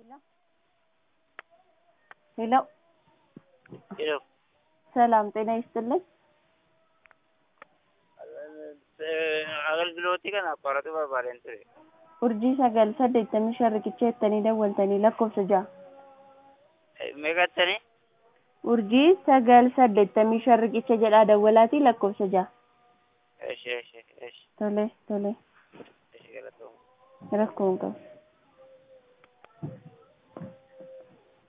ሄሎ ሄሎ ሰላም ጤና ይስጥልኝ። agalgilooti kana qoratu barbaadeen ture. Urjii sagal saddeettamii shan riqicha jettanii dawwaltanii lakkoofsa ja'a. Meeqattani? Urjii sagal saddeettamii shan riqicha jedhaa dawwalaatii lakkoofsa ja'a. Eshi eshi eshi Tole tole eshi galatoomuu. rakkoo hin qabu.